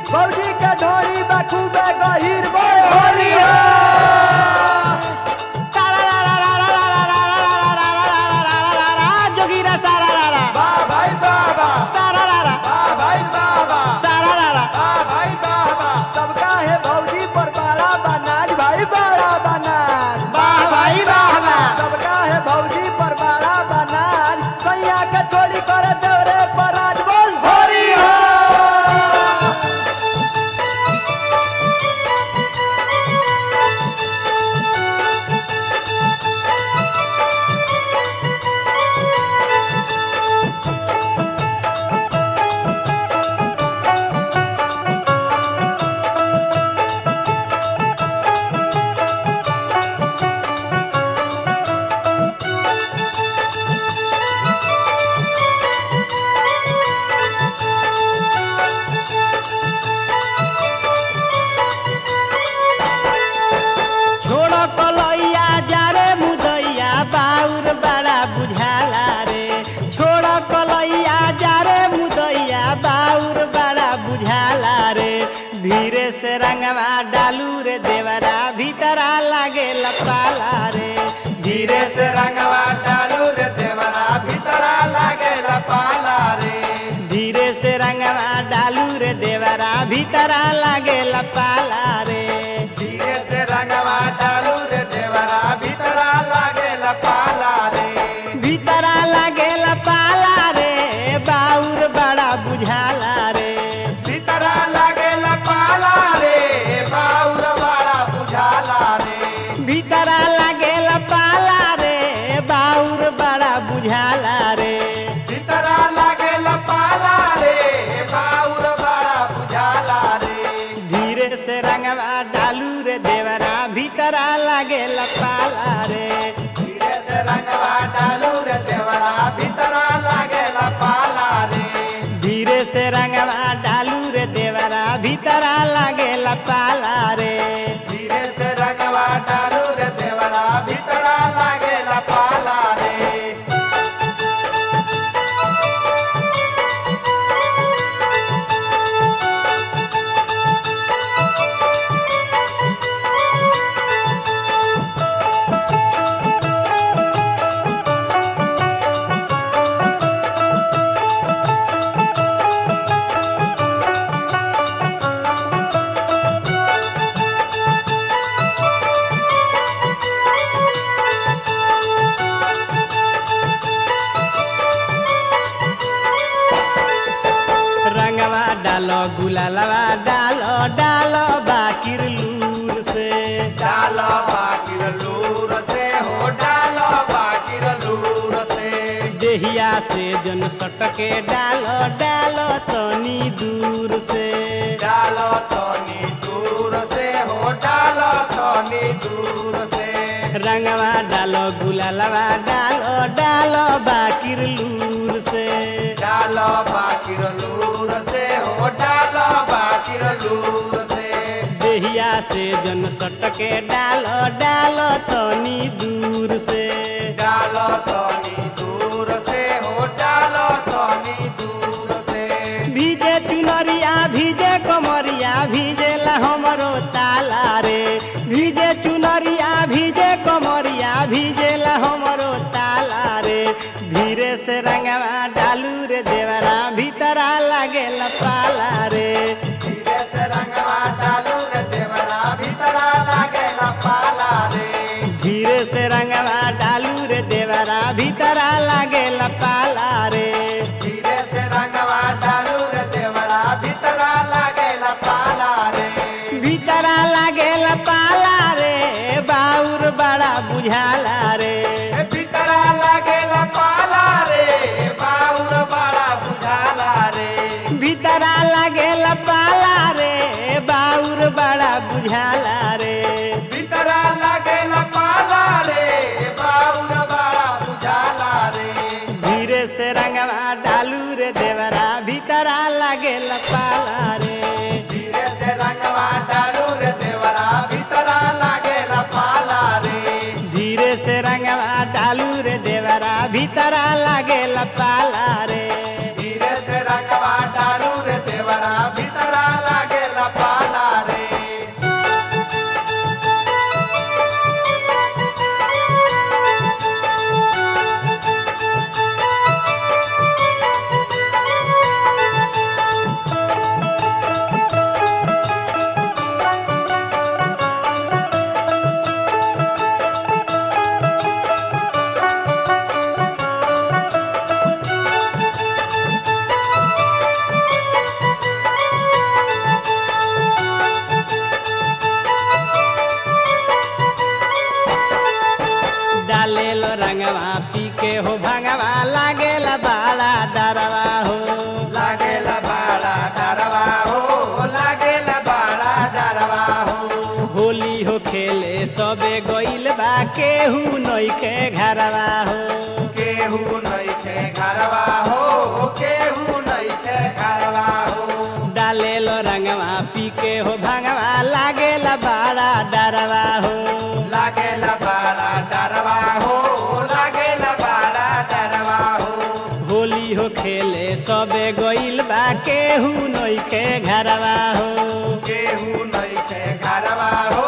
फौजी के ढोरी बखूबे गहीर बोल होली हो जोगीरा सारा रारा वाह भाई वाह वाह सारा रारा वाह भाई वाह वाह सारा रारा वाह भाई वाह वाह सबका है भौजी पर बड़ा बनाज भाई बड़ा बनाज वाह भाई वाह वाह सबका है भौजी पर बड़ा बनाज सैया के चोरी करे देवरे पर आज बोल होली हो छोड़ कलैया जा रे मुदैया बाउर बड़ा बुझाला रे छोड़ कलैया जा रे मुदैया बाउर बड़ा बुझाला रे धीरे से रंगवा डालू रे देवरा भीतरा लागे लपाला रे धीरे से रंगवा डालू रे देवरा भीतरा लागे पाला रे धीरे से रंगवा डालू रे देवरा भीतरा लागे लपाला रे धीरे से रंगवा डालू रे देवरा भीतरा लागे पाला रे भीतरा लागे लपाला रे बाउर बड़ा बुझाला रे भीतरा लागे पाला रे बाउर बड़ा बुझाला रे भीतरा लागे लपाला रे बाउर बड़ा बुझाला रे भीतरा लागे पाला रे बाउर बड़ा बुझाला रे धीरे से रंगवा डालू रे देवरा भीतरा लागे लपाला रे धीरे से रंगवा डालू रे देवरा भीतरा लागे पाला रे धीरे से रंगवा डालू रे देवरा भीतरा लागे लपाला रे धीरे से रंगवा डालू रे देवरा भीतरा लागे पाला रे रंगवा डालो गुलालवा डालो डालो बाकिर लूर से डालो बाकिर लूर से हो डालो बाकिर लूर से देहिया से जन सटके डालो डालो तनी दूर से डालो तनी दूर से हो डालो तनी दूर से रंगवा डालो गुलालवा डालो डालो बाकिर लूर से डालो बाकिर लूर से हो डालो बाकिर लूर से देहिया से जन सटके डालो डालो तनी दूर से डालो तनी दूर से हो डालो तनी दूर से भीजे चुनरिया भीजे कमरिया भीजेला हमरो ताला रे भीजे चुनरिया भीजे कमरिया भीजेला हमरो ताला रे धीरे से रंगवा डालू रे देवरा भीतरा लागेला पाला रे धीरे से रंगवा डालू रे देवरा भीतरा लागेला पाला रे धीरे से रंगवा डालू रे देवरा भीतरा लागेला पाला रे धीरे से रंगवा डालू रे देवरा भीतरा लागेला पाला रे भीतरा लागेला पाला रे बाउर बड़ा बुझाला रे ए भीतरा लागेला पाला रे बाउर बड़ा बुझाला रे भीतरा लागेला पाला रे बाउर बड़ा बुझाला रे भीतरा लागेला पाला रे बाउर बड़ा बुझाला रे धीरे से रंगवा डालू रे देवरा भीतरा लागेला पाला रे धीरे से रंगवा डालू रे देवरा भीतरा लागेला पाला रे धीरे से रंगवा डालू रे देवरा भीतरा लागेला पाला रे धीरे से रंगवा डालू रे देवरा भीतरा लागेला रंगवा पी के हो भंगवा लागेला बाड़ा डरवा हो लागेला बाड़ा डरवा हो लागेला बाड़ा डरवा हो होली हो खेले सबे गइल बा केहू नइखे घरवा हो केहू नइखे घरवा हो केहू नइखे घरवा हो डालेलो रंगवा पी के हो भंगवा लागेला बाड़ा डरवा हो लागेला बाड़ा डरवा हो लागेला बाड़ा डरवा हो होली हो खेले सबे गइल बा केहू नइखे घरवा हो केहू नइखे घरवा हो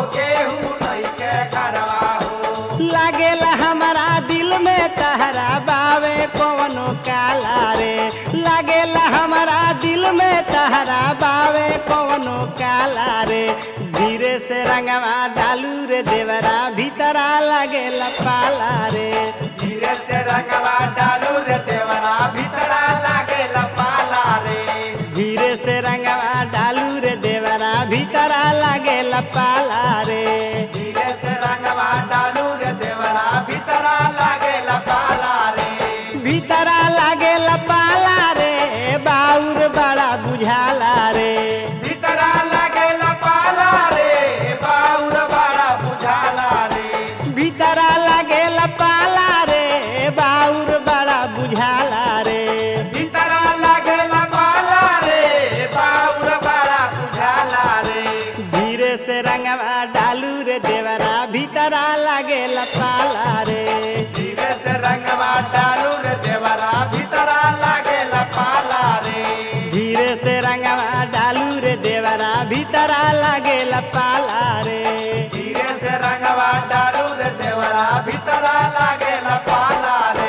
केहू नइखे घरवा हो लागेला हमारा दिल में तहरा बावे कवनो काला रे लागेला हमारा दिल में तहरा बावे कवनो काला रे धीरे से रंगवा डालू रे देवरा भीतरा लागेला पाला रे धीरे से रंगवा डालू रे देवरा भीतरा लागेला पाला रे धीरे से रंगवा डालू रे देवरा भीतरा लागेला पाला रे धीरे से रंगवा डालू रे देवरा भीतरा लागेला पाला रे भीतरा लागेला पाला रे बाउर बड़ा बुझाला रे भीतरा लागेला पाला रे बाउर बड़ा बुझाला रे भीतरा लागेला पाला रे बाउर बड़ा बुझाला रे भीतरा लागेला पाला रे बाउर बड़ा बुझाला रे धीरे से रंगवा डालू रे देवरा भीतरा लागेला पाला रे धीरे से रंगवा डालू रे देवरा भीतरा लागेला पाला रे धीरे से रंगवा डालू रे देवरा भीतरा लागेला पाला रे धीरे से रंगवा डालू रे देवरा भीतरा लागेला पाला रे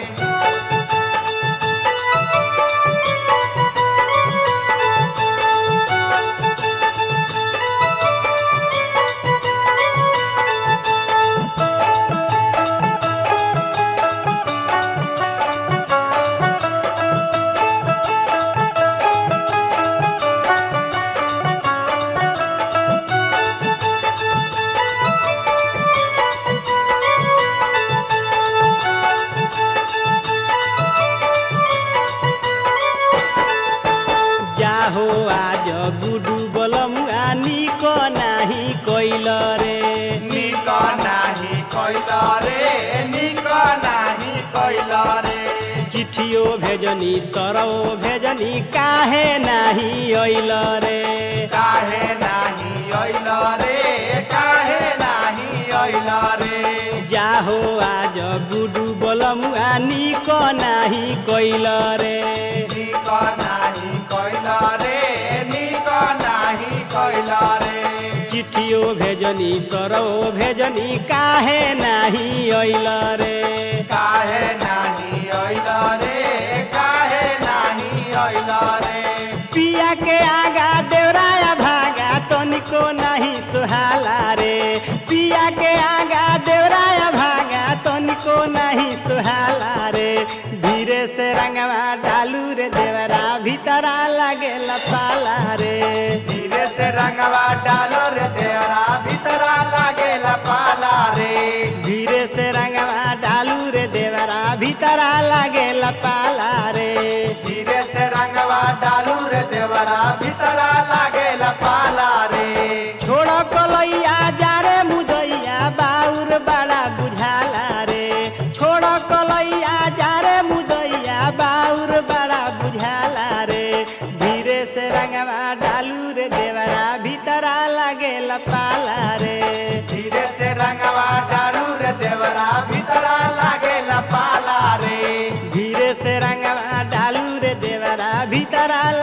जाहो आज गुडू बलमुआ निक नाही कैल रे निक नाही कैल रे निक नाही कैल रे चिठियो भेजनी तरौ भेजनी काहे नाही अइल रे काहे नाही अइल रे काहे नाही अइल रे जाहो आज गुडू बलमुआ निक नाही कैल रे निक नाही कैल रे निक नाही कैल रे चिठियो भेजनी तरौ भेजनी काहे नाही अइल रे काहे नाही अइल रे काहे नाही अइल रे पिया के आगा देवराया भागा तनिको नहीं सुहाला रे पिया के आगा देवराया भागा तनिको नहीं सुहाला रे धीरे से रंगवा डालू रे देवरा भीतरा लागेला पाला रे धीरे से रंगवा डालो रे देवरा भीतरा लागेला पाला रे धीरे से रंगवा डालू रे देवरा भीतरा लागेला पाला रे धीरे से रंगवा डालू रे देवरा भीतरा लागेला पाला रे छोड़ कलैया जा रे मुदैया बाउर बड़ा बुझाला रे छोड़ कलैया जा रे मुदैया बाउर बड़ा बुझाला रे धीरे से रंगवा डालू रे देवरा भीतरा लागेला पाला रे धीरे से रंगवा डालू रे देवरा भीतरा लागेला पाला रे धीरे से रंगवा डालू रे देवरा भीतरा